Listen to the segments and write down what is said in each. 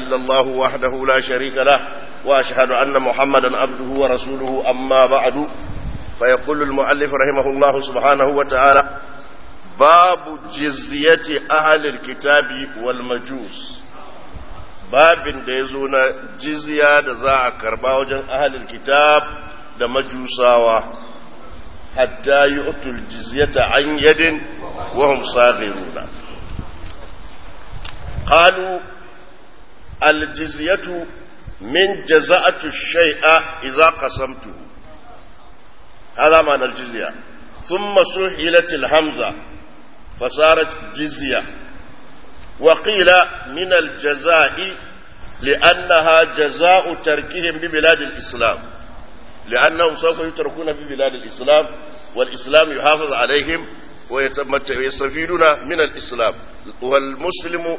إلا الله وحده لا شريك له وأشهد أن محمدا عبده ورسوله أما بعد فيقول المؤلف رحمه الله سبحانه وتعالى باب جزية أهل الكتاب والمجوس babin da ya zo na jizya da za a karba wajen ahalin kitab da majusawa hatta yi utul jizyata an yadin wahum saghiruna qalu aljizyatu min jaza'atu shay'a idza qasamtuhu هذا معنى الجزية ثم سهلت الهمزة فصارت جزية وقيل من الجزاء لأنها جزاء تركهم ببلاد الإسلام لأنهم سوف يتركون ببلاد الإسلام والإسلام يحافظ عليهم ويستفيدون من الإسلام والمسلم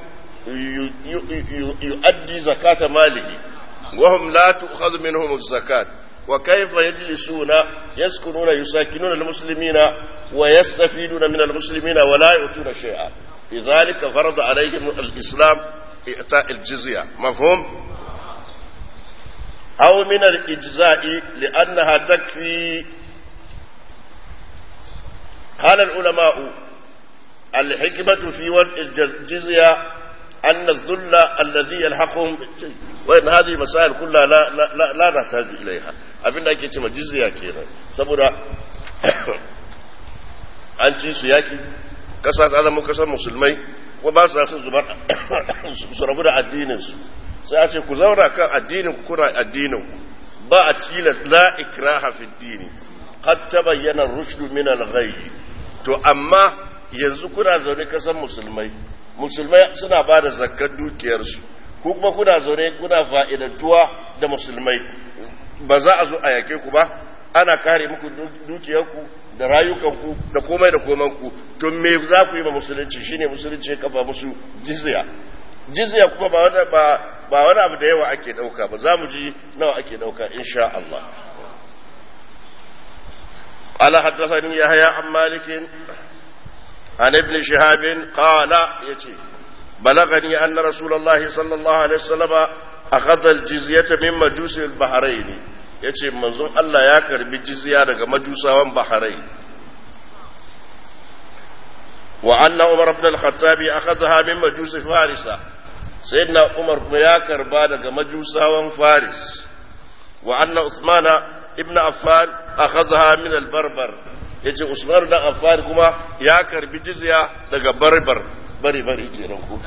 يؤدي زكاة ماله وهم لا تؤخذ منهم الزكاة وكيف يجلسون يسكنون يساكنون المسلمين ويستفيدون من المسلمين ولا يؤتون شيئا لذلك فرض عليهم الإسلام إعطاء الجزية مفهوم أو من الإجزاء لأنها تكفي قال العلماء الحكمة في وضع الجزية أن الذل الذي يلحقهم وإن هذه المسائل كلها لا لا لا, لا نحتاج إليها abin da ake cewa jizya kenan saboda an ci su yaki kasa ta zama kasar musulmai ko ba su su zubar su rabu da addininsu sai a ce ku zauna kan addinin ku kuna addinin ku ba a tilas la ikraha fi dini qad tabayyana rushdu min al-ghayy to amma yanzu kuna zaune kasar musulmai musulmai suna ba da zakkar dukiyarsu ko kuma kuna zaune kuna fa'idantuwa da musulmai ba za a zo a yake ku ba ana kare muku dukiyarku da rayukanku da komai da komanku to me za ku yi ma musulunci shine musulunci kafa musu jizya jizya kuma ba wani ba wani abu da yawa ake dauka ba za mu ji nawa ake dauka insha Allah ala haddathani yahya an malik an ibn shihab qala yace balagani anna rasulullahi sallallahu alaihi wasallam akhadha al-jizyata min majus al-bahrain yace manzon Allah ya karbi jizya daga majusawan bahrain wa anna umar ibn al-khattab akhadha min majus farisa sayyidina umar kuma ya karba daga majusawan faris wa anna usmana ibn affan akhadha min al-barbar yace usman dan affan kuma ya karbi jizya daga barbar bari bari kenan ku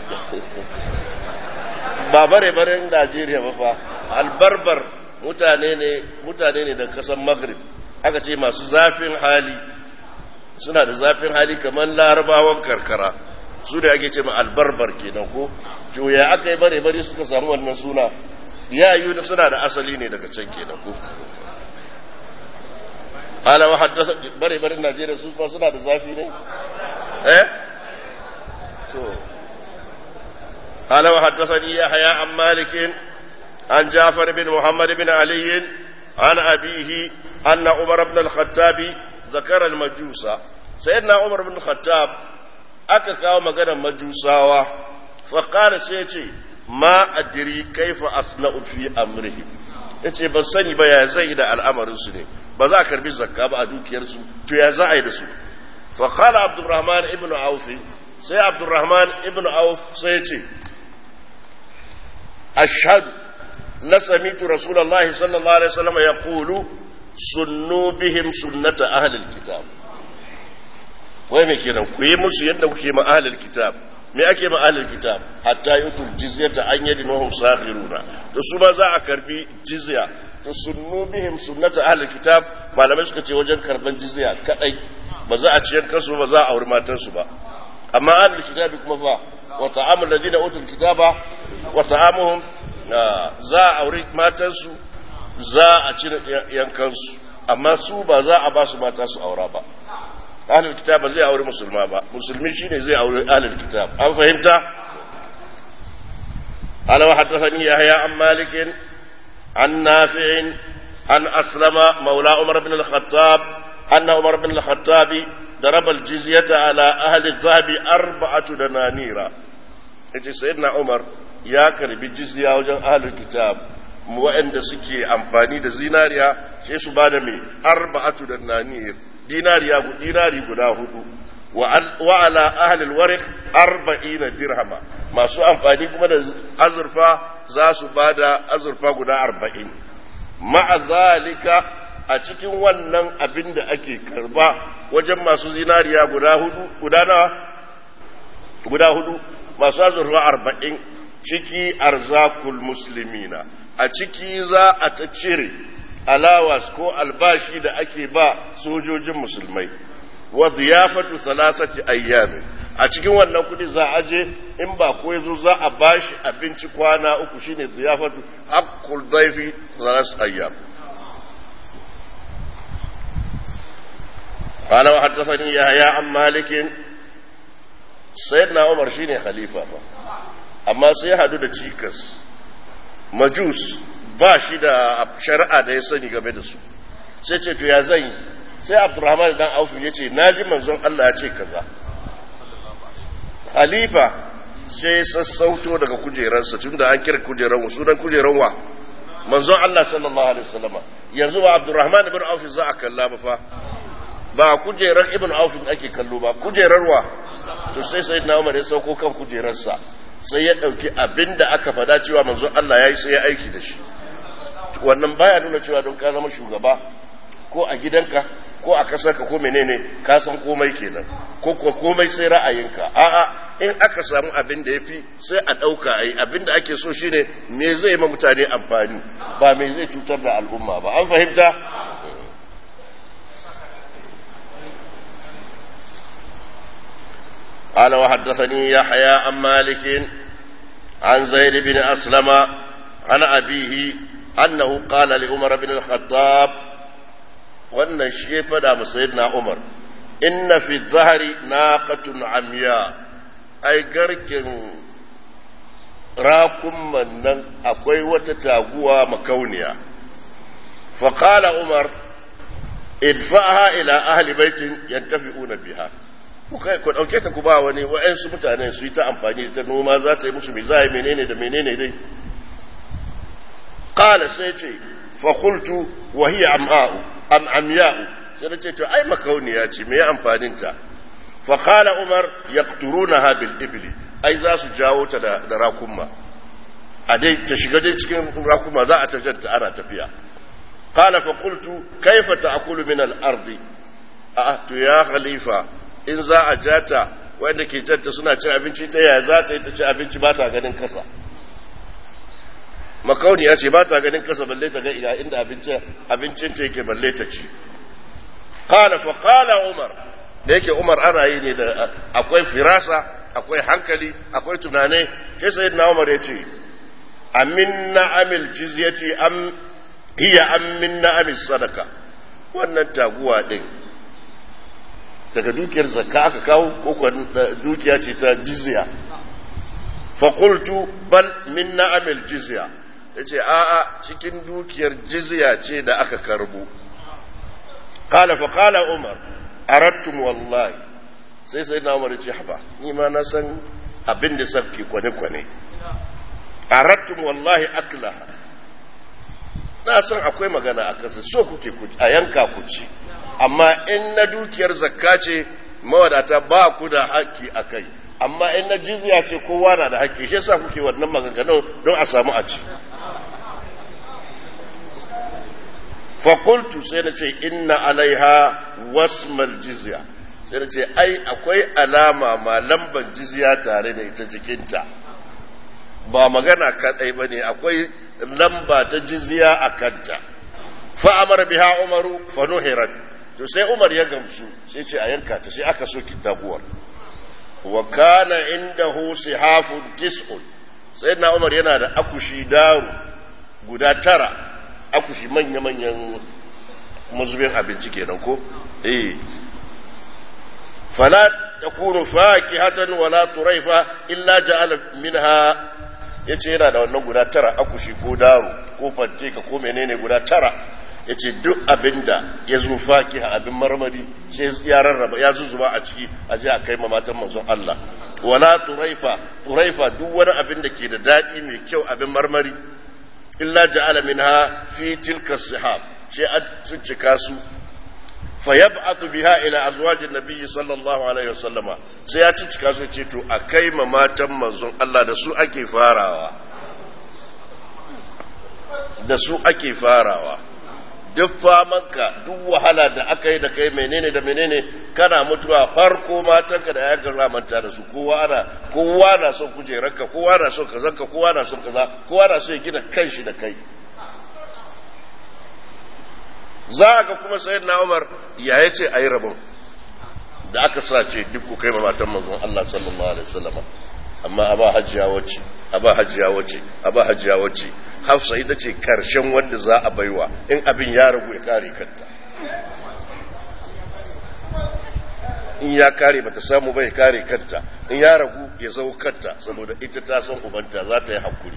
ba bare baren Najeriya ba fa albarbar mutane ne mutane ne daga kasan Maghrib aka ce masu zafin hali suna da zafin hali kamar larabawan karkara su da ake ce ma albarbar kenan ko ya aka yi bare bare suka samu wannan suna ya yi suna da asali ne daga can kenan ko ala wa haddasa bare bare Najeriya su kuma suna da zafi ne eh to قال وحدثني يحيى عن مالك عن جعفر بن محمد بن علي عن أبيه أن عمر بن الخطاب ذكر المجوس سيدنا عمر بن الخطاب أكا مغانا مجوساوا فقال سيتي ما أدري كيف أصنع في أمره yace ban sani ba ya zai da al'amarinsu ne ba za a karbi zakka ba a dukiyarsu to ya za a yi da su fa qala abdurrahman ibn auf sai abdurrahman ibn auf sai ya ce أشهد لسميت رسول الله صلى الله عليه وسلم يقول سنوا بهم سنة أهل الكتاب وين كنا كوي مسو يدنا كيما أهل الكتاب me ake ma ahlul kitab hatta yutul jizyata an yadin wahum saghiruna to su ma za a karbi jizya to sunnu bihim sunnata ahlul kitab malamai suka ce wajen karban jizya kadai ba za a ciyar kansu ba za a auri matansu ba amma ahlul kitabi kuma fa wa ta'amul ladina utul kitaba wa ta'amuhum za a auri matansu za a ci yankansu amma su ba za a ba su mata su aura ba ahlul kitab ba zai auri musulma ba musulmi shine zai auri ahlul kitab an fahimta قال وحدثني يحيى عن مالك عن نافع عن أسلم مولى عمر بن الخطاب أن عمر بن الخطاب ضرب الجزية على أهل الذهب أربعة دنانير إجي سيدنا عمر ya karbi jizya wajen ahlul kitab waɗanda suke amfani da zinariya sai su ba da mai arba'atu da naniyar dinariya dinari guda hudu wa ala ahlul warik arba'ina dirhama masu amfani kuma da azurfa za su ba da azurfa guda arba'in ma'a zalika a cikin wannan abin da ake karba wajen masu zinariya guda hudu guda nawa guda hudu masu azurfa arba'in ciki arzakul muslimina a ciki za a ta cire alawas ko albashi da ake ba sojojin musulmai wa ziyafatu salasati ayyamin a cikin wannan kudi za a je in ba ko yazo za a bashi abinci kwana uku shine ziyafatu haqqul dhaifi salas ayyam قال وحدثني يحيى عن مالك سيدنا عمر شيني خليفة أما سيحدو دا تشيكس majus ba shi da shari'a da ya sani game da su sai ce to ya zan yi sai abdurrahman dan aufu ya ce na ji manzon Allah ya ce kaza halifa sai sassauto daga kujerarsa tun da an kira kujeran sunan kujeran wa manzon Allah sallallahu alaihi wasallam yanzu ba abdurrahman ibn auf za a kalla ba fa ba kujerar ibn auf ake kallo ba kujerar wa to sai sayyidina umar ya sauko kan kujerarsa sai ya ɗauki abin da aka fada cewa manzo Allah ya yi sai ya aiki da shi wannan baya nuna cewa don ka zama shugaba ko a gidanka ko a kasarka ko menene ka san komai kenan ko ko komai sai ra'ayinka a'a in aka samu abin da yafi sai a ɗauka a yi abin da ake so shine me zai ma mutane amfani ba me zai cutar da al'umma ba an fahimta قال وحدثني يحيى عن مالك عن زيد بن أسلم عن أبيه أنه قال لعمر بن الخطاب وأن الشيف دام سيدنا عمر إن في الظهر ناقة عمياء أي قرك راكم من أقوي وتتاقوى مكونيا فقال عمر ادفعها إلى أهل بيت ينتفعون بها ku ɗauke ta ku ba wani wa'yansu mutane su yi ta amfani da ta noma za ta yi musu mai za yi menene da menene dai ƙala sai ce fakultu wa hiya am'a'u am amya'u sai na ce to ai makauniya ce me amfanin ta fa qala umar yaqturunaha bil ibli ai za su jawo ta da, da rakumma a dai ta shiga dai cikin rakumma za a ta janta ana tafiya qala fa qultu kaifa ta'kulu min al ardi a to ya khalifa in za a jata wanda ke janta suna cin abinci ta yaya za ta yi ta ci abinci ba ta ganin kasa makauniya ce ba ta ganin kasa balle ta ga ina inda abincin ta yake balle ta ci qala fa qala umar da yake umar ana yi ne da akwai firasa akwai hankali akwai tunane sai sayyidina umar ya ce amin na'amil jizyati am hiya am min na'amil sadaka wannan taguwa din daga dukiyar zakka aka kawo ko kuwa dukiya ce ta jizya faƙultu bal min na'amil jizya ya ce a'a cikin dukiyar jizya ce da aka karbo kala fa kala umar arattum wallahi sai sai na umar ce haba ni ma na san abin da sabki kwane-kwane arattum wallahi aklaha na san akwai magana a kasa so kuke a yanka ku ci amma in na dukiyar zakka ce mawadata ba ku da haƙƙi a kai amma in na jizya ce kowa na da haƙƙi shi yasa kuke wannan maganganun don a samu a ci fakultu sai na ce inna alaiha wasmal jizya sai na ce ai akwai alama ma lamban jizya tare da ita jikinta ba magana kadai ba ne akwai lamba ta jizya a kanta fa'amar biha umaru fa nuhirat to sai umar ya gamsu sai ce a yanka ta sai aka soki taguwar wa kana indahu sihafun tis'un sai na umar yana da akushi daru guda tara akushi manya-manyan mazubin abinci kenan ko eh fala takunu fakihatan wala turaifa illa ja'ala minha yace yana da wannan guda tara akushi ko daru ko fanteka ko menene guda tara ya ce duk abinda ya zo fakiha abin marmari sai ya rarraba ya zuzuba a ciki a ji a kai ma matan manzon Allah wala turaifa turaifa duk wani abin da ke da daɗi mai kyau abin marmari illa ja'ala minha fi tilka sihab sai an ciccika su fa yab'athu biha ila azwajin nabiyyi sallallahu alaihi wasallama sai ya ciccika su ce to akai ma matan manzon Allah da su ake farawa da su ake farawa duk famanka duk wahala da aka yi da kai menene da menene kana mutuwa farko matanka da yayan za manta da su kowa ana kowa na son kujerarka kowa na son kazanka kowa na son kaza kowa na son ya gina kanshi da kai za ga kuma sayyid na umar ya yace ayi rabon da aka sa ce duk ku kai matan manzon Allah sallallahu alaihi wasallam amma aba hajjiya wacce aba hajjiya wacce aba hajjiya wacce hafsa ita ce karshen wanda za a baiwa in abin ya ragu ya kare kanta in ya kare bata samu bai kare kanta in ya ragu ya zau kanta saboda ita ta san ubanta za ta yi hakuri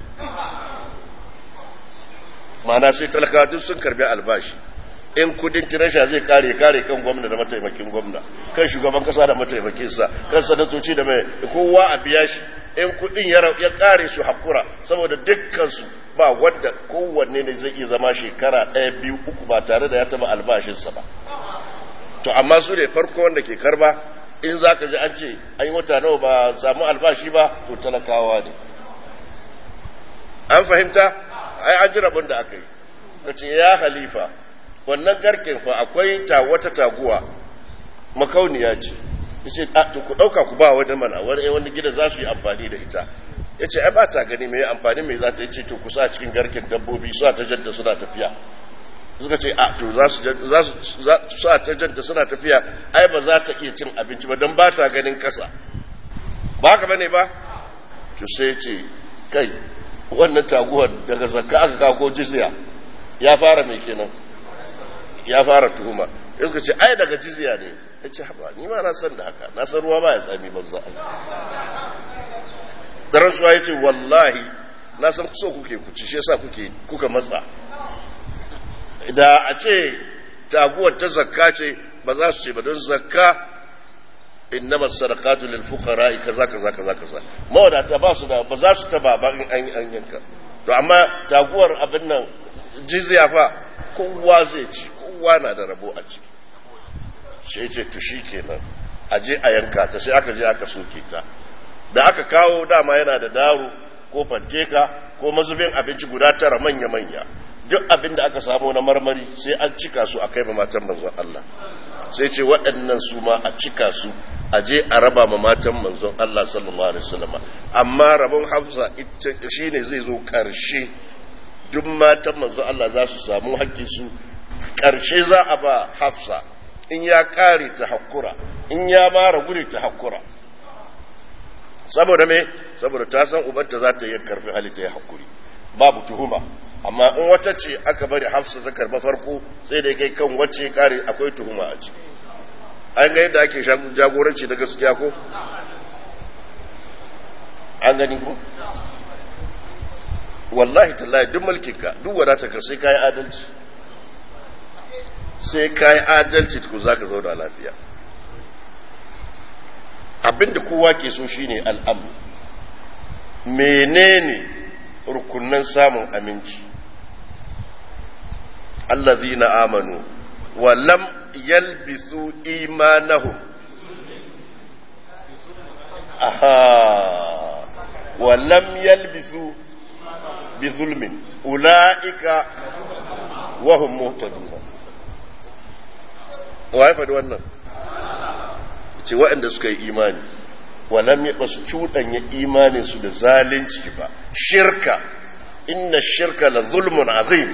mana sai talaka duk sun karbi albashi in kudin tirasha zai kare kare kan gwamna da mataimakin gwamna kan shugaban kasa da mataimakinsa kan sanatoci da mai kowa a biya shi in kudin ya kare su hakura saboda dukkansu ba wadda kowanne ne zai iya zama shekara ɗaya biyu uku ba tare da ya taba albashinsa ba to amma su ne farko wanda ke karba in za ka ji an ce an yi wata nawa ba samu albashi ba to talakawa ne an fahimta ai an ji rabin da aka yi ka ce ya halifa wannan garken fa akwai ta wata taguwa makauniya ce yace a to ku dauka ku ba wani mana wani wani gida za su yi amfani da ita yace ai ba ta gani mai amfani mai za ta yace to ku sa cikin garken dabbobi sa ta jadda suna tafiya suka ce a to za su za su sa ta jadda suna tafiya ai ba za ta iya cin abinci ba dan ba ta ganin kasa ba haka bane ba to sai ce kai wannan taguwar daga zakka aka kako jizya ya fara mai kenan ya fara tuhuma ya suka ce ai daga jizya ne ya ce haba ni ma na san da haka na san ruwa ba ya tsami banza daren suwa ya ce wallahi na san so kuke kuci shi yasa kuke kuka matsa da a ce taguwar ta zakka ce ba za su ce ba don zakka innama sadaqatu lil fuqara kaza kaza kaza kaza mawadata ba su da ba za su taba ba in an yanka to amma taguwar abin nan jizya fa kowa zai ci kowa na da rabo a ciki sai ce to shi kenan a je a yanka ta sai aka je aka soke ta da aka kawo dama yana da daro ko fanteka ko mazubin abinci guda tara manya-manya duk abin da aka samu na marmari sai an cika su a kai ma matan manzon Allah sai ce waɗannan su ma a cika su a je a raba ma matan manzon Allah sallallahu alaihi wasallam amma rabon Hafsa ita shine zai zo karshe duk matan manzon Allah za su samu haƙƙi su karshe za a ba Hafsa in ya kare ta hakura in ya mara guri ta hakura saboda me saboda ta san ubanta za ta yi karfin hali ta yi hakuri babu tuhuma amma in wata ce aka bari hafsa ta karba farko sai da kai kan wacce kare akwai tuhuma a ciki an ga yadda ake jagoranci da gaskiya ko an gani ko wallahi tallahi duk mulkinka duk wadatarka sai kayi adalci sai kayi adalci ku za ka zauna lafiya abinda kowa ke so shine al'amu menene rukunan samun aminci allazina amanu wa lam yalbisu imanahum aha wa lam yalbisu bi zulmin ulaika wa hum muhtadun wa ya faɗi wannan ce waɗanda suka yi imani walam ya basu cuɗanya imaninsu da zalunci ba shirka inna shirka la zulmun azim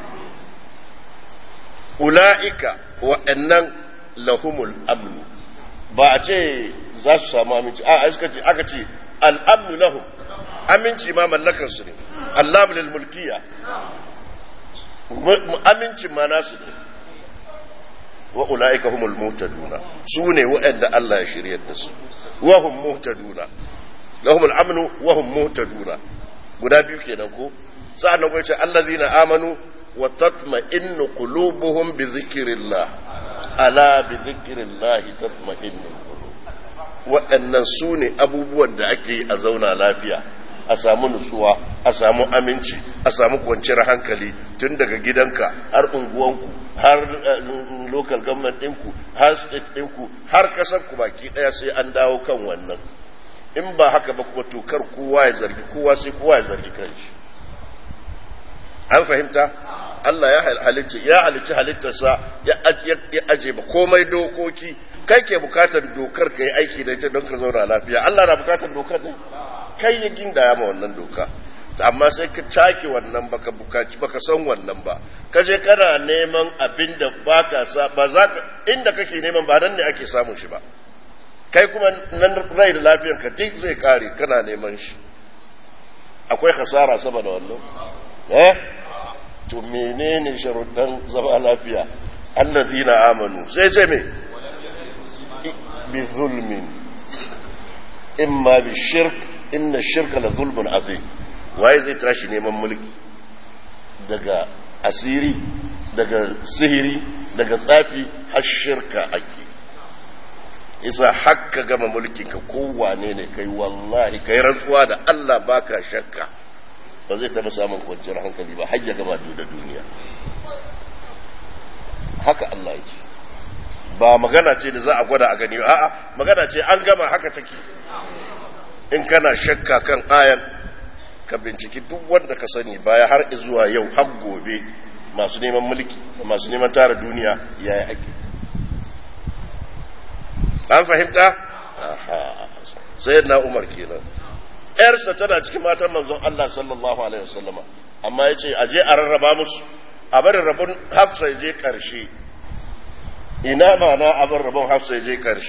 ula'ika waɗannan lahumul amnu ba a ce za su samu aminci a aka ce aka ce al'amnu lahum aminci ma mallakarsu ne allah lil mulkiya amincin ma nasu ne wa ula'ika humul muhtaduna su ne waɗanda Allah ya shiryar da su wa hum muhtaduna lahumul amnu wa hum muhtaduna guda biyu kenan ko sa'an nan ce allazina amanu wa tatma'innu qulubuhum bi dhikrillah ala bi dhikrillah tatma'innu qulub waɗannan su ne abubuwan da ake yi a zauna lafiya a samu nutsuwa a samu aminci a samu kwanciyar hankali tun daga gidanka har unguwanku har local government ɗinku har state ɗinku har ƙasar ku baki ɗaya sai an dawo kan wannan in ba haka ba kuma tokar kowa ya zargi kowa sai kowa ya zargi kanshi an fahimta Allah ya halitta ya halitta halittarsa ya aje ba komai dokoki kai ke bukatar dokar ka yi aiki da ita don ka zauna lafiya Allah na bukatar dokar ne kai ya gindaya ma wannan doka amma sai ka take wannan baka bukaci baka san wannan ba ka je kana neman abin da baka sa ba za ka inda kake neman ba nan ne ake samun shi ba kai kuma nan rai da lafiyar ka duk zai kare kana neman shi akwai hasara sama da wannan eh to menene sharuɗan zama lafiya allazina amanu sai ce me bi zulmin imma bi shirk inna shirka la zulmun azim waye zai tashi neman mulki daga asiri daga sihiri daga tsafi har shirka ake isa hakka gama mulkin ka kowane ne kai wallahi kai rantsuwa da Allah baka shakka ba zai taɓa samun kwanciyar hankali ba har ya gama da duniya haka Allah ya ce ba magana ce da za a gwada a gani a'a magana ce an gama haka take in kana shakka kan ayan ka binciki duk wanda ka sani baya har zuwa yau har gobe masu neman mulki masu neman tara duniya yaya ake an fahimta sai na umar kenan yarsa tana cikin matan manzon Allah sallallahu alaihi wasallama amma ya ce aje a rarraba musu a bari rabon hafsa je karshe ina mana abin rabon hafsa je karshe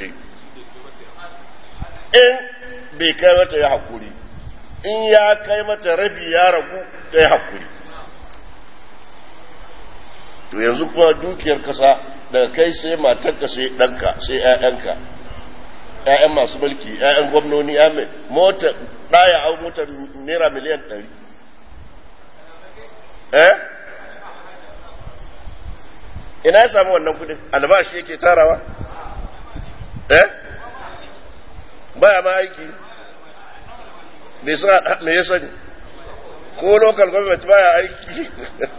in bai kai mata ya hakuri in ya kai mata rabi ya ragu ta ya hakuri to yanzu kuma dukiyar kasa daga kai sai matarka sai ɗanka sai 'ya'yanka ‘ya'yan masu mulki ‘ya'yan gwamnoni ya mai mota ɗaya au mota naira miliyan ɗari eh ina ya samu wannan kudin albashi yake tarawa eh baya ma aiki me ya sani ko local government baya aiki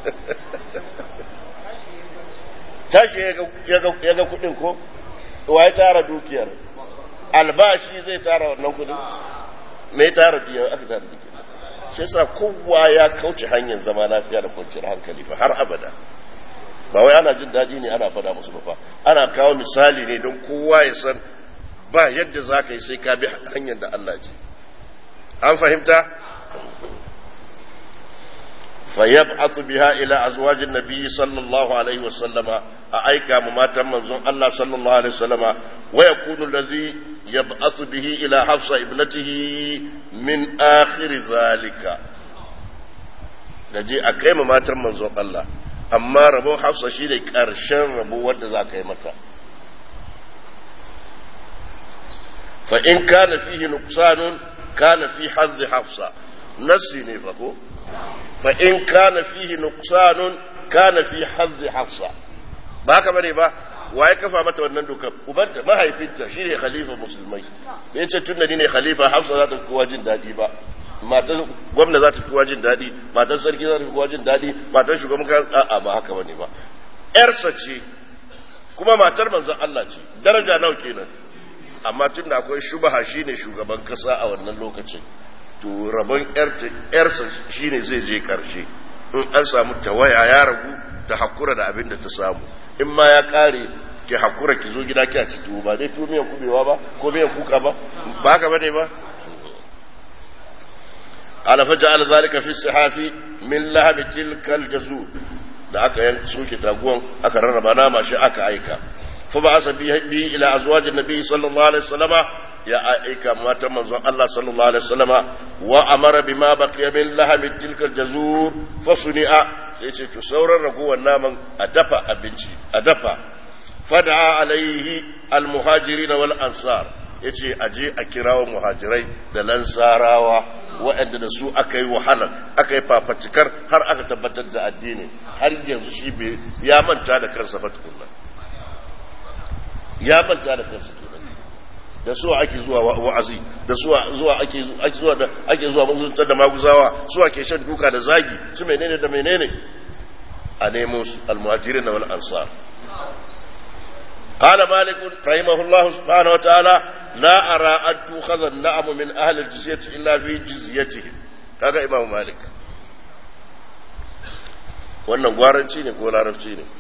tashi ya ga kudin ko wa ya tara dukiyar albashi zai tara wannan kudin mai tara dukiyar aka tara dukiyar shi yasa kowa ya kauce hanyar zama lafiya da kwanciyar hankali ba har abada ba wai ana jin daɗi ne ana fada musu ba fa ana kawo misali ne don kowa ya san ba yadda za ka yi sai ka bi hanyar da Allah ce an fahimta فيبعث بها إلى أزواج النبي صلى الله عليه وسلم أأيك مماتا منزون الله صلى الله عليه وسلم ويكون الذي يبعث به إلى حفصة ابنته من آخر ذلك نجي أكي مماتا منزون الله أما ربو حفصة شيني كارشان ربو ود ذاك متى فإن كان فيه نقصان كان في حظ حفصة نسي نفقه فإن كان فيه نقصان كان في حظ حفصة ba haka bane ba waye kafa mata wannan dokar ubanta mahaifinta shine khalifa musulmai da yace tunda ni ne khalifa hafsa za ta fi kowa jin daɗi ba matan gwamna za ta fi kowa jin daɗi matan sarki za ta fi kowa jin daɗi matan shugaban kan a'a ba haka bane ba yarsa ce kuma matar manzon Allah ce daraja nawa kenan amma tunda akwai shubaha shine shugaban kasa a wannan lokacin to rabon yarsa shine zai je karshe in an samu tawaya ya ragu ta hakura da abin da ta samu in ma ya kare ki hakura ki zo gida ki a ciki ba dai to miyan kubewa ba ko miyan kuka ba ba haka bane ba ala faja'al zalika fi sihafi min lahab tilka aljazur da aka yan soke taguwan aka rarraba nama shi aka aika fa ba'asa bihi ila azwajin nabi sallallahu alaihi wasallama ya aika matan manzon Allah sallallahu alaihi wasallama wa amara bima baqiya min laham tilka jazur fa suni'a sai ce to sauran ragowar naman a dafa abinci a dafa fada alaihi almuhajirin wal ansar yace aje a kirawo muhajirai da lansarawa waɗanda da su aka yi wahala aka yi fafatikar har aka tabbatar da addini har yanzu shi ya manta da kansa fa tukunna ya manta da kansa da suwa ake zuwa wa'azi da suwa zuwa ake ake zuwa da ake zuwa mazuntar da maguzawa suwa ke shan duka da zagi su menene da menene a nemo su almuhajirin da wal ansar قال مالك رحمه الله سبحانه وتعالى لا أرى أن تؤخذ النعم من أهل الجزية إلا في جزيتهم هذا إمام مالك wannan gwaranci ne ko larabci ne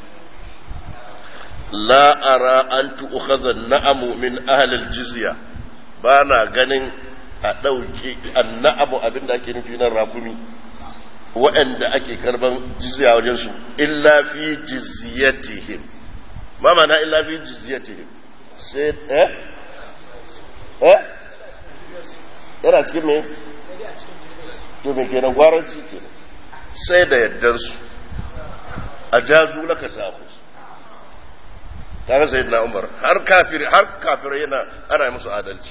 la ara an tu'khadha na'amu min ahli al-jizya ba na ganin a ɗauke anna'amu abinda ake nufi na rakumi waɗanda ake karban jizya wajen su illa fi jizyatihim ma mana illa fi jizyatihim sai eh eh yana cikin me to me kenan gwaranci kenan sai da yaddan su a jazu laka tafu kaga sayyidina umar har kafir har kafir yana ana musu adalci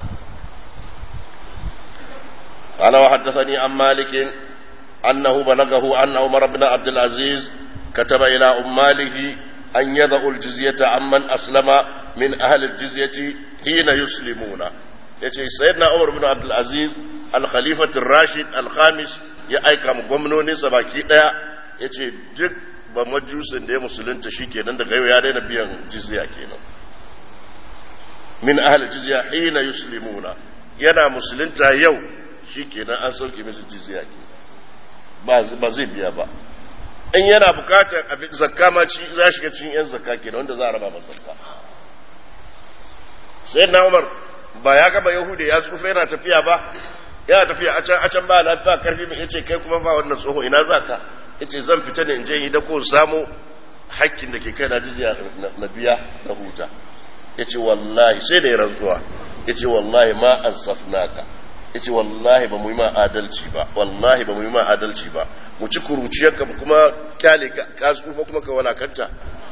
قال وحدثني عن مالك أنه بلغه أن عمر بن عبد العزيز كتب إلى أماله أن يضعوا الجزية عمن أسلم من أهل الجزية حين يسلمون yace sayyidina Umar bin Abdul Aziz al-Khalifatu Rashid al-Khamis ya aika mu gwamnonin sa baki daya yace duk ba majusin da ya musulunta shikenan daga yau ya daina biyan jizya kenan min ahli jizya hina yuslimuna yana musulunta yau shikenan an sauke musu jizya kenan ba ba zai biya ba in yana bukatar abin zakka ma ci za shiga cikin yan zakka kenan wanda za a raba masa zakka sai na umar ba ya gaba yahudi ya tsufa yana tafiya ba yana tafiya a can a can ba lafiya karfi mai yace kai kuma ba wannan tsoho ina za ka yace zan fita ne in je yi da ko samu hakkin da ke kai na jiziya na biya na huta yace wallahi sai da ya rantsuwa yace wallahi ma ansafnaka yace wallahi ba mu yi ma adalci ba wallahi ba mu yi ma adalci ba mu ci kuruciyarka kuma kyale ka tsufa kuma ka walakanta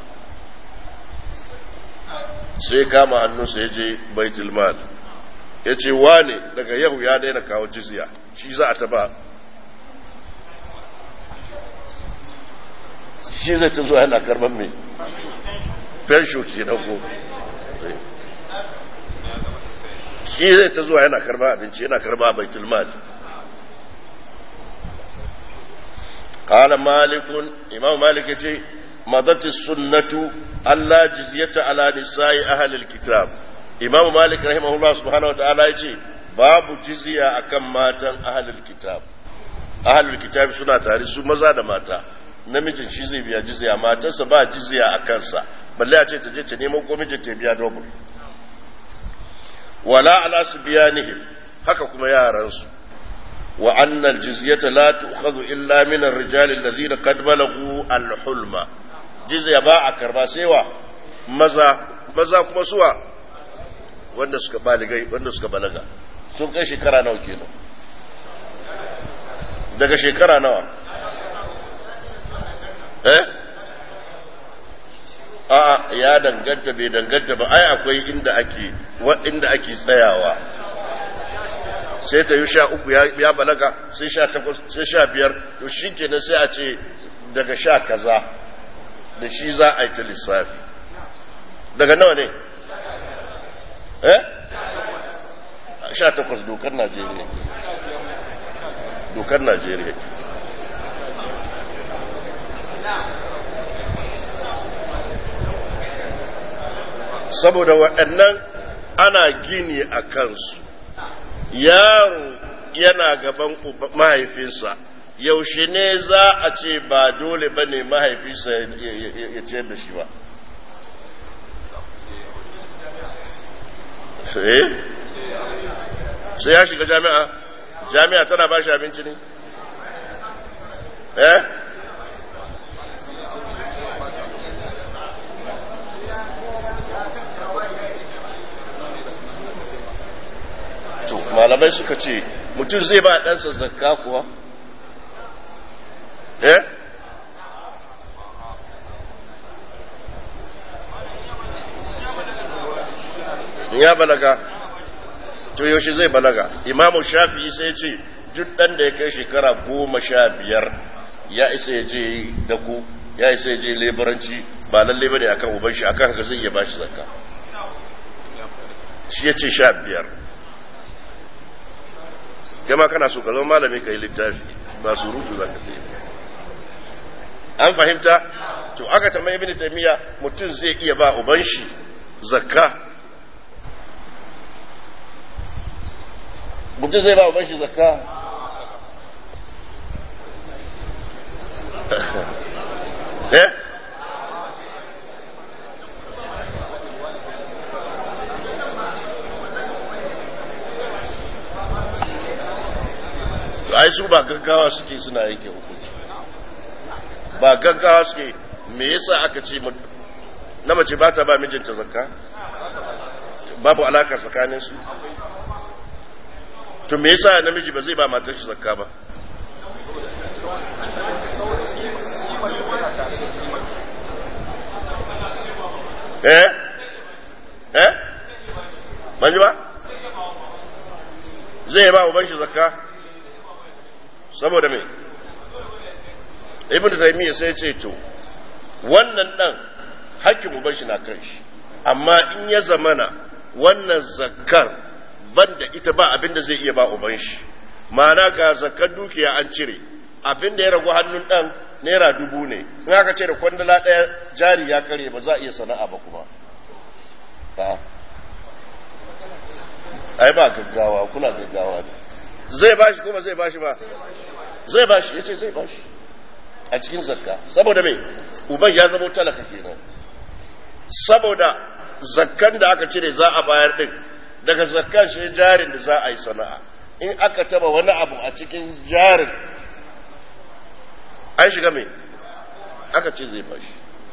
sai kama hannunsa ya je baitul mal ya ce wane daga yau ya daina kawo jizya shi za a taba shi zai ta zuwa yana karban mai fensho ke na ko shi zai ta zuwa yana karba abinci yana karba baitul mal قال مالك إمام مالك يقول مضت السنة ألا جزية على نساء أهل الكتاب إمام مالك رحمه الله سبحانه وتعالى يقول باب جزية أكم ماتا أهل الكتاب أهل الكتاب سنة تاريس مزاد ماتا namijin shi zai biya jizya matarsa ba jizya a kansa balle a ce ta je ta nemo ko mijin ta biya double wala ala su biya nihim haka kuma yaransu وأن الجزية لا تؤخذ إلا من الرجال الذين قد بلغوا الحلم جزية باع كربا سوا مزا مزا كما سوا wanda suka baligai wanda suka balaga sun kai shekara nawa kenan daga shekara nawa eh a'a ya danganta bai danganta ba ai akwai inda ake inda ake tsayawa sai ta yi sha uku ya balaga sai sha takwas sai sha biyar to shi kenan sai a ce daga sha kaza da shi za a yi ta lissafi daga nawa ne eh sha takwas dokar najeriya dokar najeriya saboda waɗannan ana gini a kansu yaro yana gaban mahaifinsa yaushe ne za a ce ba dole ba ne mahaifinsa ya ciyar da shi ba sai ya shiga jami'a jami'a tana ba shi abinci ne eh to malamai suka ce mutum zai ba ɗansa zakka kuwa eh ya balaga to yaushe zai balaga imamu shafi'i sai ce duk ɗan da ya kai shekara goma sha biyar ya isa ya je daku ya isa ya je lebaranci ba lalle ba ne akan uban shi akan haka zai iya ba shi zakka shi ya ce sha biyar kama kana so ka zama malami ka yi littafi ba su rutu za ka an fahimta to aka tambayi ibn taymiya mutum zai iya ba uban shi zakka mutum zai ba uban shi zakka eh ai su ba gaggawa suke suna yanke hukunci ba gaggawa suke me yasa aka ce na mace ba ta ba mijinta zakka babu alaka tsakanin su to me yasa namiji ba zai ba matar shi zakka ba eh eh manji ba zai ba uban shi zakka saboda me ibn taymiya sai ce to wannan dan hakkin uban shi na kan shi amma in ya zamana wannan zakkar banda ita ba abin da zai iya ba uban shi ma'ana ga zakkar dukiya an cire abin da ya ragu hannun dan naira dubu ne in aka ce da kwandala ɗaya jari ya kare ba za a iya sana'a ba kuma ai ba gaggawa kuna gaggawa ne zai bashi kuma zai bashi ba zai bashi ya ce zai bashi a cikin zakka saboda mai uban ya zama talaka kenan saboda zakkan da aka cire za a bayar din daga zakkan shi jarin da za a yi sana'a in aka taba wani abu a cikin jarin an shiga mai aka ce zai bashi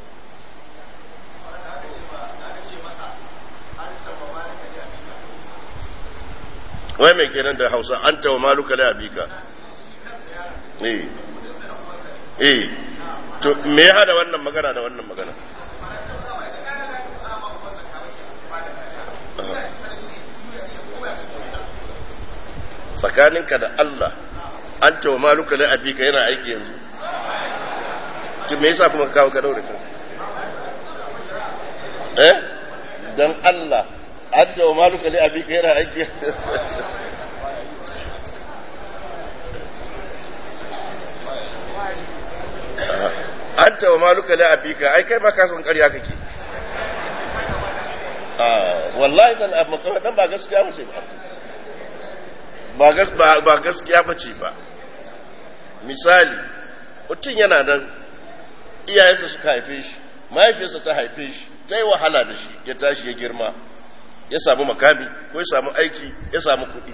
wai mai kenan da hausa an tawa maluka da abika eh eh to me ya hada wannan magana da wannan magana tsakaninka da Allah an tawa maluka da abika yana aiki yanzu to me yasa kuma kawo ka daure kan eh dan Allah an tawa maluka da abika yana aiki an tawa maluka la abika ai kai ma ka san ƙarya kake wallahi dan abu dan ba gaskiya ba ce ba ba ba gaskiya ba ce ba misali mutum yana nan iyayensa suka haife shi mahaifiyarsa ta haife shi ta yi wahala da shi ya tashi ya girma ya samu makami ko ya samu aiki ya samu kuɗi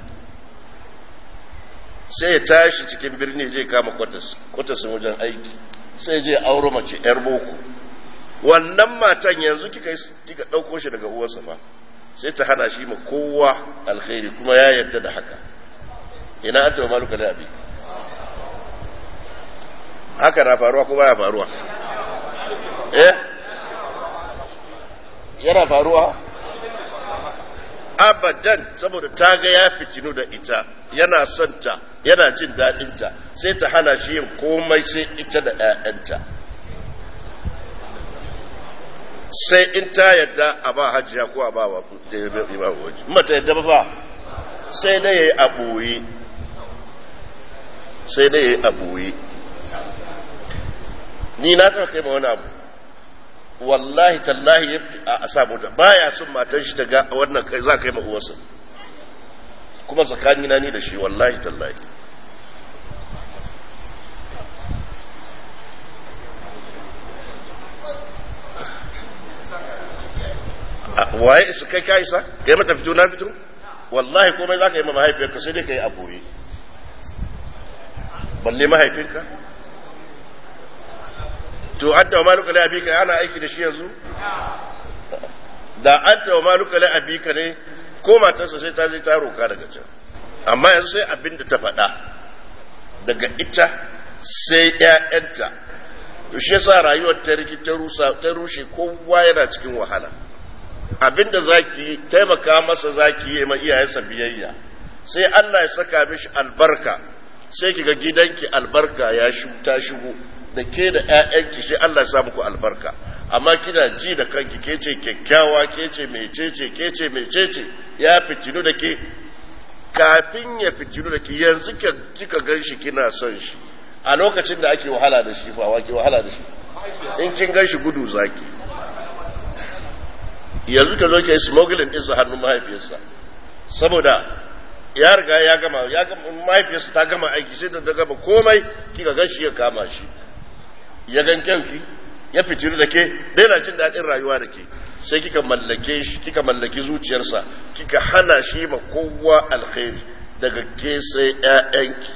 sai ya tashi cikin birni zai kama kwatas kwatasin wajen aiki sai je auro mace yar boko wannan matan yanzu kika kika dauko shi daga uwarsa fa sai ta hana shi ma kowa alkhairi kuma ya yarda da haka ina anta wa maluka da abi haka na faruwa ko baya faruwa eh yana faruwa abadan saboda ta ga ya fitinu da ita yana son ta yana jin daɗinta sai ta hana shi yin komai sai ita da ‘ya'yanta sai in ta yadda a ba hajiya ko a ba wa waje mata yadda ba fa sai dai ya yi a ɓoye sai dai ya yi a ɓoye ni na taɓa kai ma wani abu wallahi tallahi a samu da baya son matan shi ta ga wannan kai za ka yi ma uwarsa kuma tsakanina ni da shi wallahi tallahi waye isa kai ka isa kai mata fito na fito wallahi komai za ka yi ma mahaifiyarka sai dai ka yi a boye balle mahaifinka to an tawa maluka lai abika ana aiki da shi yanzu da an tawa maluka lai abika ne ko matarsa sai ta zai ta roka daga can amma yanzu sai abin da ta faɗa daga ita sai ‘ya'yanta to shi yasa rayuwar ta riki ta rushe kowa yana cikin wahala abin da zaki taimaka masa zaki yi ma iyayensa biyayya sai Allah ya saka mishi albarka sai kiga gidanki albarka ya ta shigo da ke da ‘ya'yanki sai Allah ya sa muku albarka amma kina ji da kanki ke ce kyakkyawa ke ce mecece ke ce mecece ya fitinu da ke kafin ya fitinu da ke yanzu kika gan shi kina son shi a lokacin da ake wahala da shi fawa ke wahala da shi in kin gan shi gudu zaki yanzu ka zo ke smuggling ɗinsa hannun mahaifiyarsa saboda ya riga ya gama ya gama mahaifiyarsa ta gama aiki sai da ta gama komai kika gan shi ya kama shi ya gan kyanki ya fitiru da ke daina jin daɗin rayuwa da ke sai kika mallake shi kika mallaki zuciyarsa kika hana shi ma kowa alkhairi daga ke sai ƴaƴanki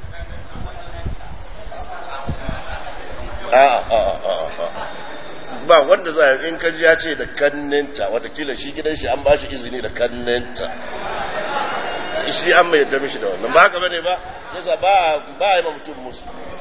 ba wanda za a in kaji ya ce da kanninta watakila shi gidan shi an ba shi izini da kanninta shi an mai yadda mishi da wannan ba haka bane ba yasa ba ba yi ma mutum musu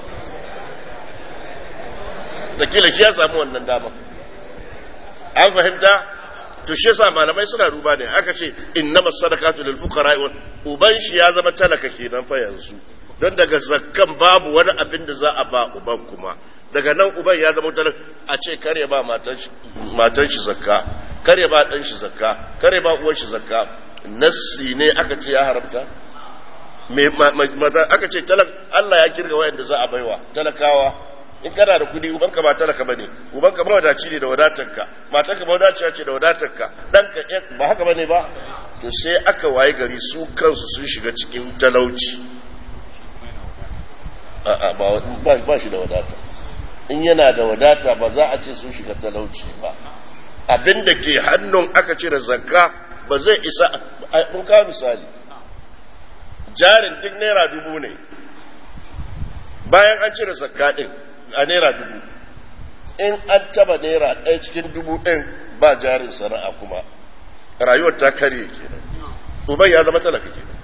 da kila shi ya samu wannan dama an fahimta to shi yasa malamai suna duba ne aka ce innama sadaqatu lil fuqara uban shi ya zama talaka kenan fa yanzu don daga zakkan babu wani abin da za a ba uban kuma daga nan uban ya zama talaka a ce kare ba matan shi zakka kare ba dan shi zakka kare ba uwar shi zakka nassi ne aka ce ya haramta me aka ce talak Allah ya kirga wayanda za a baiwa talakawa in kana da kudi ubanka ba talaka bane ubanka ba wadaci ne da wadatarka matarka ba wadaciya ce da wadatarka danka ba haka bane ba to sai aka waye gari su kansu sun shiga cikin talauci a'a ba ba shi da wadata in yana da wadata ba za a ce sun shiga talauci ba abin da ke hannun aka cire zakka ba zai isa mun kawo misali jarin duk naira dubu ne bayan an cire zakka din a naira dubu in an taba naira ɗaya cikin dubu ɗin ba jarin sana'a kuma rayuwar ta karye kenan uban ya zama talaka kenan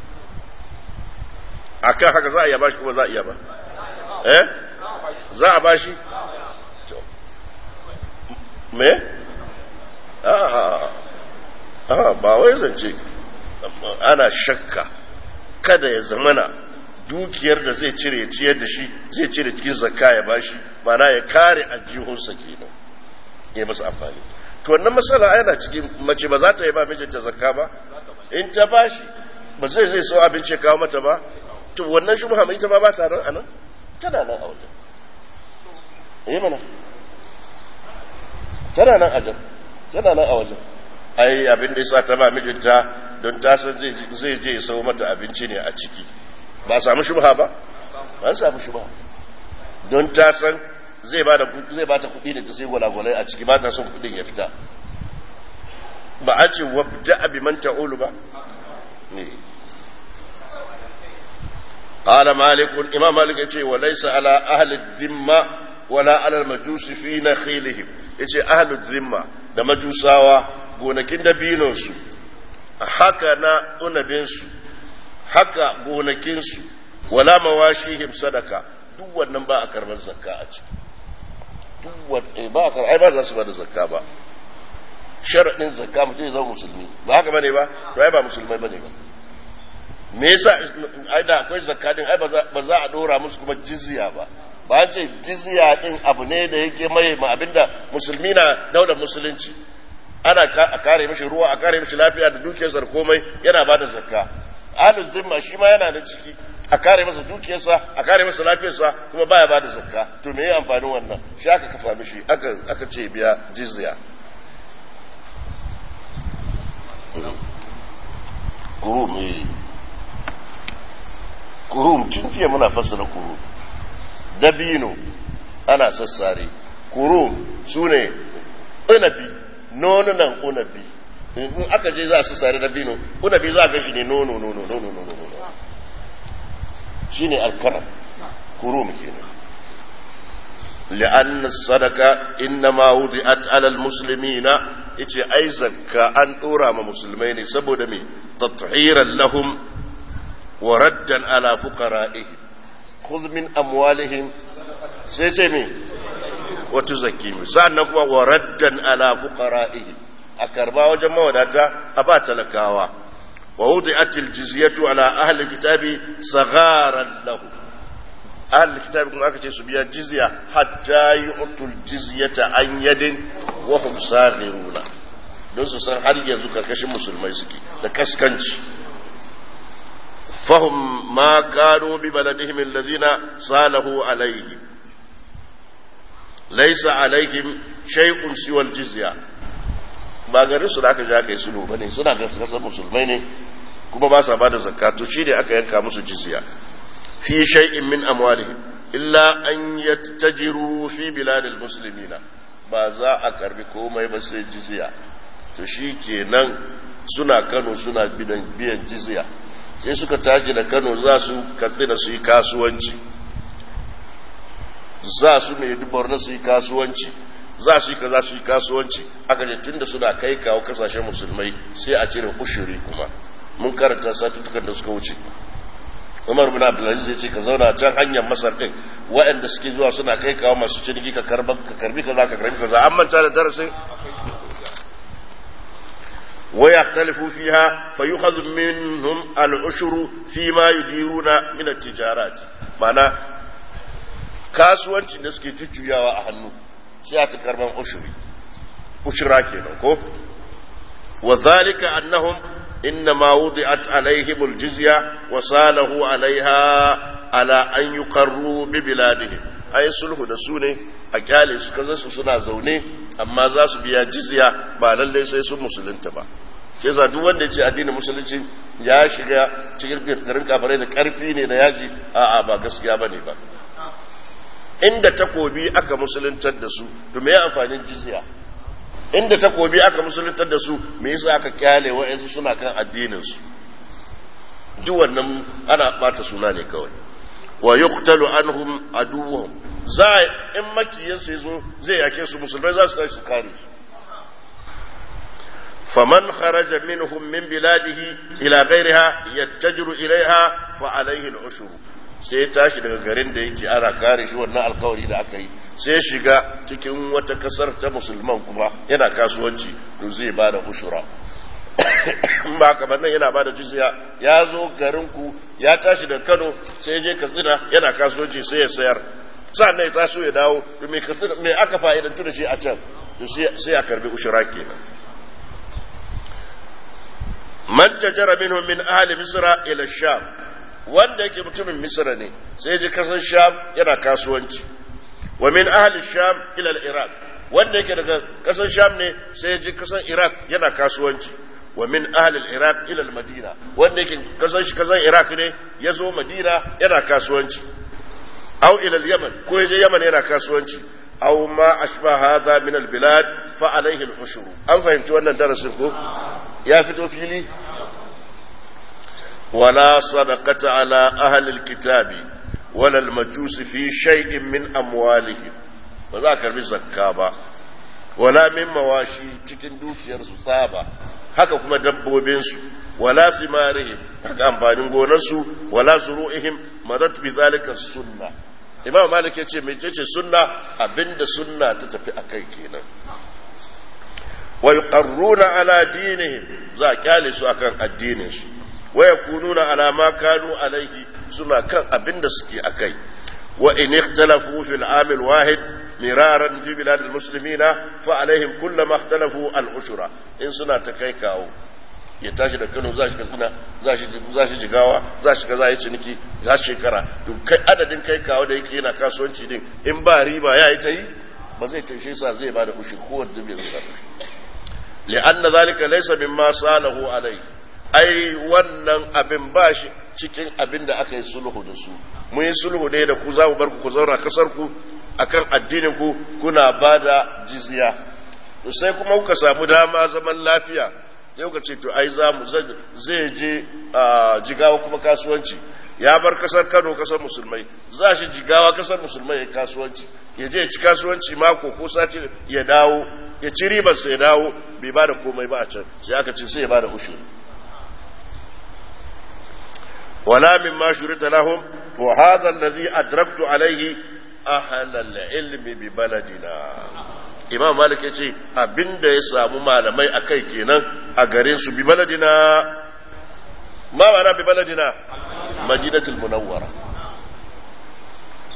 akan haka za a iya bashi kuma za a iya ba eh za a bashi me a ba wai zance ana shakka kada ya zamana dukiyar da zai cire ciyar da shi zai cire cikin zakka ya bashi mana ya kare ajihunsa kenan ya masa amfani to wannan matsala yana cikin mace ba za ta yi ba mijinta zakka ba in ta bashi ba zai zai sau abinci kawo mata ba to wannan shi muhammadu ita ma ba ta nan anan tana nan a wajen eh mana tana nan a jan tana nan a wajen ai abin da yasa ta ba mijinta don ta san zai je ya sau mata abinci ne a ciki ba samu shubha ba ba samu shubha don ta san zai ba da zai ba ta kuɗi da ta sai gwalagwalai a ciki ba ta son kuɗin ya fita ba a ce wabda abi man ta'ulu ba ne قال مالك إمام مالك يقول وليس على أهل الذمة ولا على المجوس في نخيلهم يقول أهل الذمة da majusawa gonakin dabinonsu haka na unabinsu haka gonakinsu wala mawashihim sadaka duk wannan ba a karbar zakka a ciki duk wannan ba a karbar ai ba za su ba da zakka ba sharadin zakka mutum ya zama musulmi ba haka bane ba to ai ba musulmai bane ba me yasa ai da akwai zakka din ai ba za a dora musu kuma jizya ba ba an ce jizya din abu ne da yake mai ma abinda musulmi na daular musulunci ana a kare mishi ruwa a kare mishi lafiya da dukiyarsa da komai yana ba da zakka ahlul zimma shi ma yana da ciki a kare masa dukiyarsa a kare masa lafiyarsa kuma baya ba da zakka to me amfanin wannan shi aka kafa mishi aka aka ce biya jizya kurum kurum tun jiya muna fassara kurum dabino ana sassare kurum su ne unabi nonunan unabi in aka je za su sare dabino unabi za a shi ne nono nono nono nono nono shi ne alkaram kurum kenan لأن الصدقة إنما وضعت على المسلمين إيش أي زكاة أن أورا مسلمين سبو دمي تطهيرا لهم وردا على فقرائهم خذ من أموالهم سيسمي وتزكيهم سأنكم وردا على فقرائهم أكربا وجمع وداتا أبا تلكاوا ووضعت الجزية على أهل الكتاب صغارا لهم ahlul kitabi kuma aka ce su biya jizya hatta yu'tul jizyata an yadin wa hum saghiruna don su san har yanzu karkashin musulmai suke da kaskanci fahum ma kanu bi baladihim alladhina salahu alayhi laysa alaihim shay'un siwa aljizya ba garin su da aka ja kai sulhu bane suna ga kasar musulmai ne kuma ba sa bada zakatu shi ne aka yanka musu jizya fi shay'in min amwalihim illa an yattajiru fi biladil muslimina ba za a karbi komai ba sai jizya to shi kenan suna kano suna biyan jizya sai suka tashi da kano za su katsina su yi kasuwanci za su mai borno su yi kasuwanci za su yi ka za su yi kasuwanci aka ce tun da suna kai kawo kasashen musulmai sai a cire ushuri kuma mun karanta satutukan da suka wuce umar bin abdulaziz ya ce ka zauna a can hanyar masar din waɗanda suke zuwa suna kai kawo masu ciniki ka karbi kaza ka karbi kaza an manta da darasin ويختلف فيها فيؤخذ منهم العشر فيما يديرون من التجارات معنى kasuwanci da suke jujjuyawa a hannu sai a ci karban ushuri ushura kenan ko wa zalika annahum inna ma wudi'at alaihim aljizya wa salahu alaiha ala an yuqarru bi biladihim ay sulhu da su ne a kyale su kaza su suna zaune amma za su biya jizya ba lallai sai sun musulunta ba ke za duk wanda ya ce addinin musulunci ya shiga cikin garin kafirai da karfi ne da yaji a'a ba gaskiya bane ba inda takobi aka musuluntar da su to me amfanin jizya inda takobi aka musuluntar da su me yasa aka kyale wa'ansu suna kan addinin su duk wannan ana bata suna ne kawai wa yuqtalu anhum aduwwuhum za in makiyansu yazo zai yake su musulmai za su tashi su kare su فمن خرج منهم من بلاده إلى غيرها يتجر إليها فعليه العشر sai tashi daga garin da yake ana kare shi wannan alkawari da aka yi sai shiga cikin wata kasar ta musulman kuma yana kasuwanci to zai ba da ushura ba kamar nan yana ba da jizya ya zo garin ku ya tashi daga kano sai je katsina yana kasuwanci sai ya sayar sannan ya taso ya dawo to me aka fa'idantu da shi a can to sai a karbi ushura kenan man tajara minhum min ahli misra ila sham wanda yake mutumin misra ne sai ji kasan sham yana kasuwanci wa min ahli sham ila iraq wanda yake daga kasan sham ne sai ji kasan iraq yana kasuwanci wa min ahli iraq ila madina wanda yake kasan shi kasan iraq ne ya zo madina yana kasuwanci aw ila yaman ko ya je yaman yana kasuwanci aw ma ashba hadha min albilad fa alayhi al-ushur an fahimci wannan darasin ko ya fito fili wala sadaqata ala ahli alkitabi wala almajus fi shay'in min amwalihim ba za ka karbi zakka ba wala min mawashi cikin dukiyar su tsaba haka kuma dabbobin su wala simarihim haka amfanin gonar su wala zuru'ihim madat bi zalika sunna imam malik ya ce mecece sunna abinda sunna ta tafi akai kenan wa yuqarruna ala dinihim za a kyale su akan addinin su wa yakununa ala ma kanu alaihi suna kan abinda suke akai wa in ikhtalafu fi al-am al-wahid miraran fi bilad al-muslimina fa alaihim kullu ma ikhtalafu al-ushra in suna ta kai kawo ya tashi da Kano za shi Katsina za shi za shi Jigawa za shi kaza ya ciniki za shi shekara to kai adadin kai kawo da yake yana kasuwanci din in ba riba ya yi ta yi ba zai tashi sa zai ba da ushi ko wanda bai zai ushi li'anna zalika laysa mimma salahu alayhi ai wannan abin ba shi cikin abin da aka yi sulhu da su mun yi sulhu ne da ku za mu bar ku ku zauna kasar ku akan addinin ku kuna ba da jizya sai kuma kuka samu dama zaman lafiya sai kuka ce to ai za mu zai je jigawa kuma kasuwanci ya bar kasar Kano kasar musulmai za shi jigawa kasar musulmai ya kasuwanci ya je ci kasuwanci mako ko sati ya dawo ya ci ribar sai ya dawo bai ba da komai ba a can sai aka ce sai ya ba da ushuri wala min ma shurita lahum wa hadha alladhi adraktu alayhi ahla al-ilmi bi baladina imam malik yace abinda ya samu malamai akai kenan a garin su bi baladina ma ma'ana bi baladina madinatul munawwara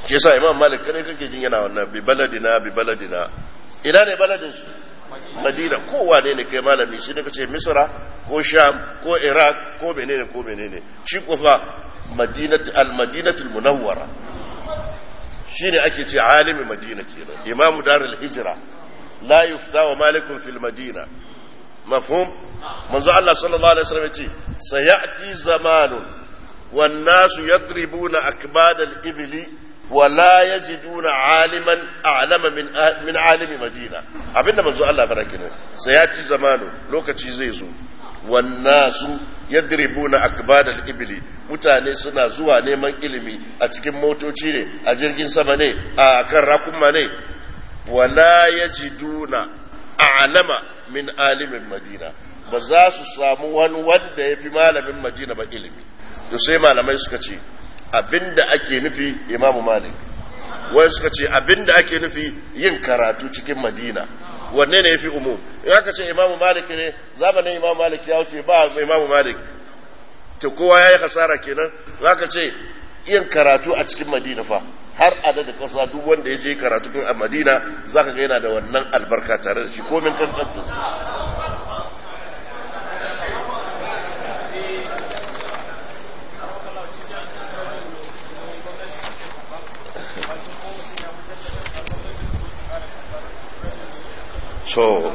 shi yasa imam malik kare kake jin yana wannan bi baladina bi baladina ina ne baladin su madina kowa ne ne kai malami shi daga ce misra ko sham ko iraq ko menene ko menene shi kufa madinat al-madinatul munawwara shine ake ce alimi madina kenan imamu darul hijra la yufta wa malikun fil madina mafhum manzo Allah sallallahu alaihi wasallam yace sayati zamanun wan nasu yadribuna akbad al-ibli wa la yajiduna aliman a'lama min min alimi madina abinda manzo Allah barake ne sayati zamanun lokaci zai zo wan nasu yadribuna akbad al-ibli mutane suna zuwa neman ilimi a cikin motoci ne a jirgin sama ne a kan rakunma ne wala yajiduna a'lama min alimin madina ba za su samu wani wanda ya fi malamin madina ba ilimi to sai malamai suka ce abinda ake nufi imamu malik wai suka ce abinda ake nufi yin karatu cikin madina wanne ne ya fi umum in aka ce imamu malik ne zamanin imamu malik ya wuce ba imamu malik to kowa ya yi hasara kenan za ka ce yin karatu a cikin madina fa har adada kasa duk wanda ya je karatu a madina za ka ga yana da wannan albarka tare da shi komin kankantar so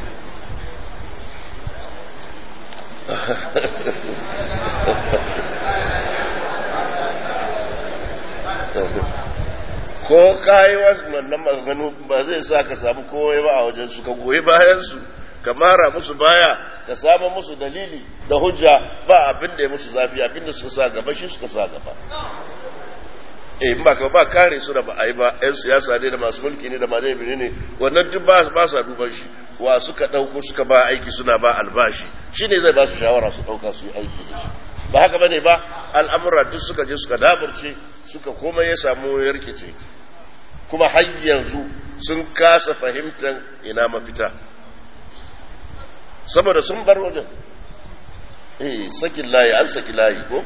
ko kayi wannan maganganu ba zai sa ka samu kowai ba a wajen su ka goyi bayansu ka mara musu baya ka samu musu dalili da hujja ba abin da ya musu zafi abin da suka sa gaba shi suka sa gaba eh ba ka ba kare su da ba a yi ba yan siyasa ne da masu mulki ne da ma dai ne wannan duk ba ba sa duban shi wa suka dauko suka ba aiki suna ba albashi shine zai ba su shawara su dauka su yi aiki da shi ba haka bane ba al'amura duk suka je suka daburce suka komai ya samu ya rikice kuma har yanzu sun kasa fahimtar ina mafita saboda sun bar wajen eh sakin layi an saki layi ko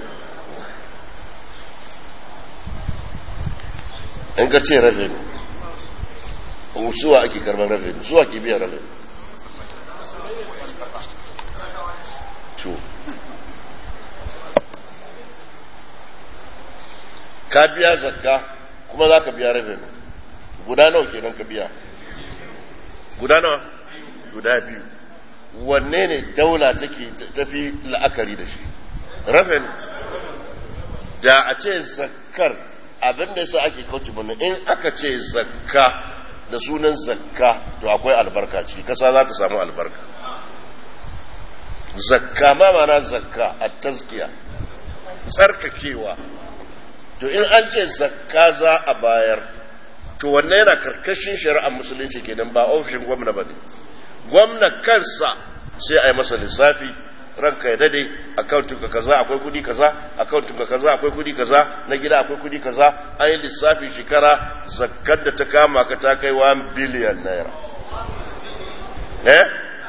in ka ce revenue suwa ake karban revenue suwa ke biyan revenue to ka biya zakka kuma za ka biya revenue guda nawa kenan ka biya guda nawa guda biyu wanne ne daula take tafi la'akari da shi revenue da a ce zakkar abin da yasa ake kauce mana in aka ce zakka da sunan zakka to akwai albarka ce kasa za ta samu albarka zakka ma mana zakka a tazkiya tsarkakewa to in an ce zakka za a bayar to wannan yana karkashin shari'ar musulunci kenan ba ofishin gwamna ba ne gwamna kansa sai a yi masa lissafi ranka ya dade akauntun ka kaza akwai kudi kaza akauntun ka kaza akwai kudi kaza na gida akwai kudi kaza an yi lissafi shekara zakkar da ta kama ka ta kai 1 biliyan naira eh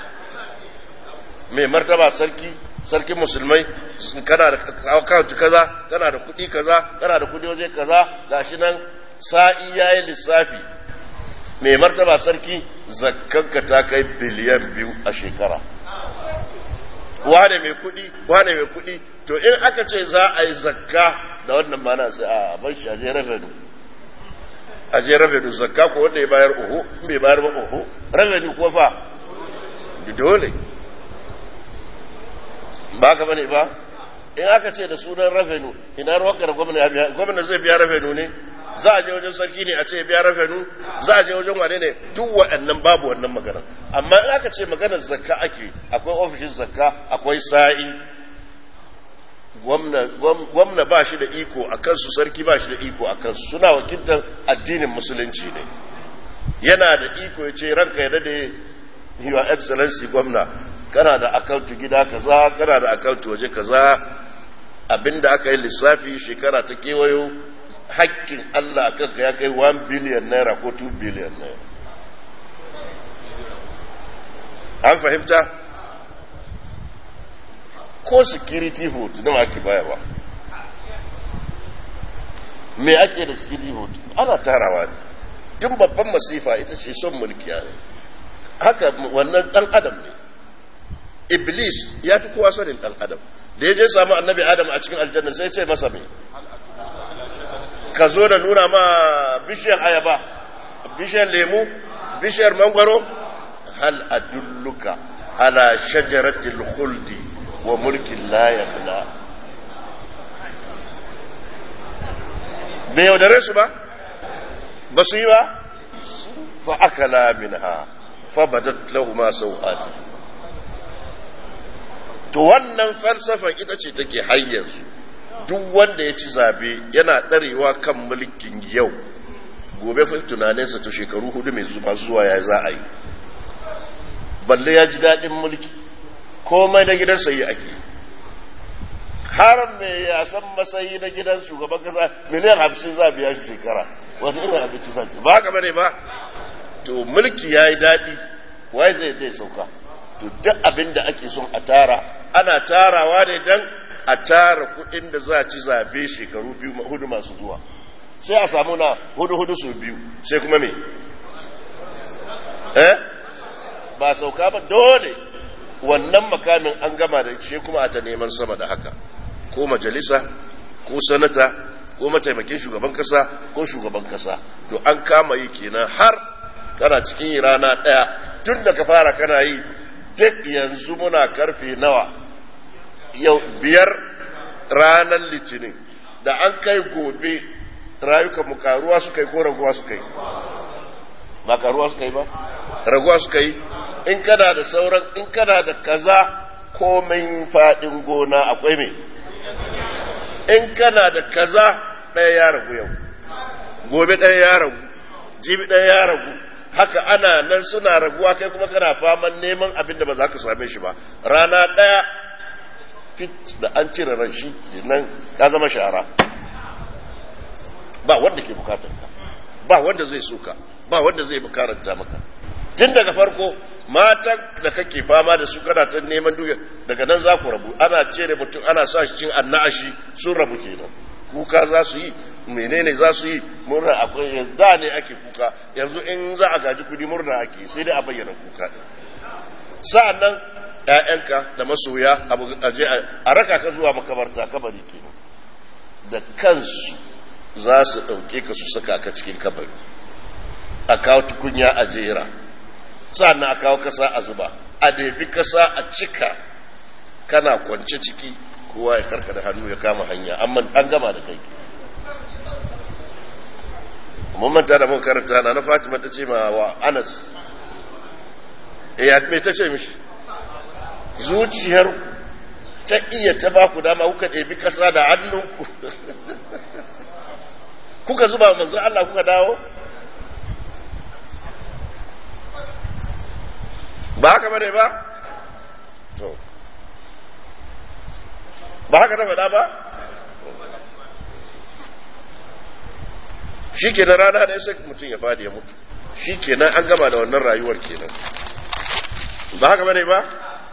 mai martaba sarki sarkin musulmai kana da akaunt kaza kana da kudi kaza kana da kudi waje kaza gashi nan sa'i yayi lissafi mai martaba sarki zakkanka ta kai biliyan biyu a shekara wane mai kuɗi wane mai kuɗi to in aka ce za a yi zakka da wannan mana sai a bar shi a je revenue a je revenue zakka ko wanda ya bayar oho in bai bayar ba oho revenue ko fa dole ba ka bane ba in aka ce da sunan revenue ina ruwanka da gwamna gwamna zai biya revenue ne za a je wajen sarki ne a ce biya rafenu za a je wajen wane ne duk waɗannan babu wannan magana amma in aka ce maganar zakka ake akwai ofishin zakka akwai sa'i gwamna ba shi da iko a kansu sarki ba shi da iko a kansu suna wakiltar addinin musulunci ne yana da iko ya ce ranka ya dade your excellency gwamna kana da akautu gida kaza kana da akautu waje kaza abinda aka yi lissafi shekara ta kewayo hakkin Allah a kanka ya kai 1 biliyan naira ko 2 biliyan naira an fahimta ko security vote nawa ake bayarwa me ake da skidi vote ana tarawa ne tun babban masifa ita ce son mulki ne haka wannan dan adam ne iblis ya fi kowa sanin dan adam da ya je samu annabi adam a cikin aljanna sai ce masa me ka zo da nuna ma bishiyar ayaba bishiyar lemu bishiyar mangwaro hal adulluka ala shajaratil khuldi wa mulkin la yabla bai yaudare su ba ba su yi ba fa akala minha fa badat lahuma sau'ati to wannan falsafan ita ce take har yanzu duk wanda ya ci zabe yana ɗarewa kan mulkin yau gobe fa tunaninsa ta shekaru hudu mai zuba zuwa ya za a yi balle ya ji daɗin mulki komai na gidansa yi ake har mai ya san masayi na gidan shugaban kasa miliyan hamsin za biya shi shekara wani irin abinci za ba haka bane ba to mulki ya yi daɗi wai zai zai sauka to duk abin da ake son a tara ana tarawa ne don a tara kuɗin da za a ci zabe shekaru biyu hudu masu zuwa sai a samu na hudu hudu su biyu sai kuma me eh ba sauka ba dole wannan makamin an gama da shi kuma a ta neman sama da haka ko majalisa ko sanata ko mataimakin shugaban kasa ko shugaban kasa to an kama yi kenan har kana cikin rana ɗaya tun da ka fara kana yi duk yanzu muna karfe nawa yau biyar ranar litinin da an kai gobe rayukan mu karuwa suka yi ko raguwa suka yi ba karuwa suka yi ba raguwa suka yi in kana da sauran in kana da kaza komai faɗin gona akwai mai in kana da kaza ɗaya ya ragu yau gobe ɗaya ya ragu jibi ɗaya ya ragu haka ana nan suna raguwa kai kuma kana faman neman abin da ba za ka same shi ba rana ɗaya fit da an cire ran shi nan ka zama shara ba wanda ke bukatar ka ba wanda zai soka ba wanda zai bukaranta maka tun daga farko matan da kake fama da su kana ta neman duka daga nan za ku rabu ana cire mutum ana sa shi cin anna'ashi sun rabu kenan kuka za su yi menene za su yi murna akwai da ne ake kuka yanzu in za a gaji kudi murna ake sai dai a bayyana kuka din sa'an nan ƴaƴanka da masoya a raka ka zuwa makabarta kabari kenan da kansu za su ɗauke ka su saka ka cikin kabari a kawo tukunya a jera sa'an a kawo kasa a zuba a debi kasa a cika kana kwance ciki kowa ya karka da hannu ya kama hanya amma an gama da kai mun manta da mun karanta na na Fatima ta ce ma wa Anas eh ya me ta ce mishi zuciyar ta iya ta ba ku dama kuka ɗebi kasa da hannunku kuka zuba manzo Allah kuka dawo ba haka bane ba to ba haka ta faɗa ba shi kenan rana da sai mutum ya fadi ya mutu shi kenan an gama da wannan rayuwar kenan ba haka bane ba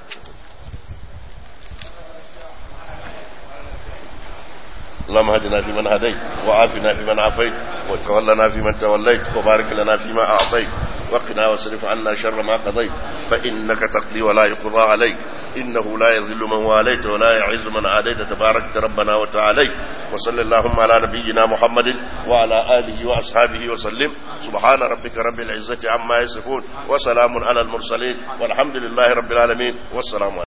اللهم اهدنا فيمن هديت وعافنا فيمن عافيت وتولنا فيمن توليت وبارك لنا فيما اعطيت وقنا واصرف عنا شر ما قضيت فانك تقضي ولا يقضى عليك إنه لا يذل من واليت ولا يعز من عاديت تباركت ربنا وتعاليت وصل اللهم على نبينا محمد وعلى آله وأصحابه وسلم سبحان ربك رب العزة عما يصفون وسلام على المرسلين والحمد لله رب العالمين والسلام عليكم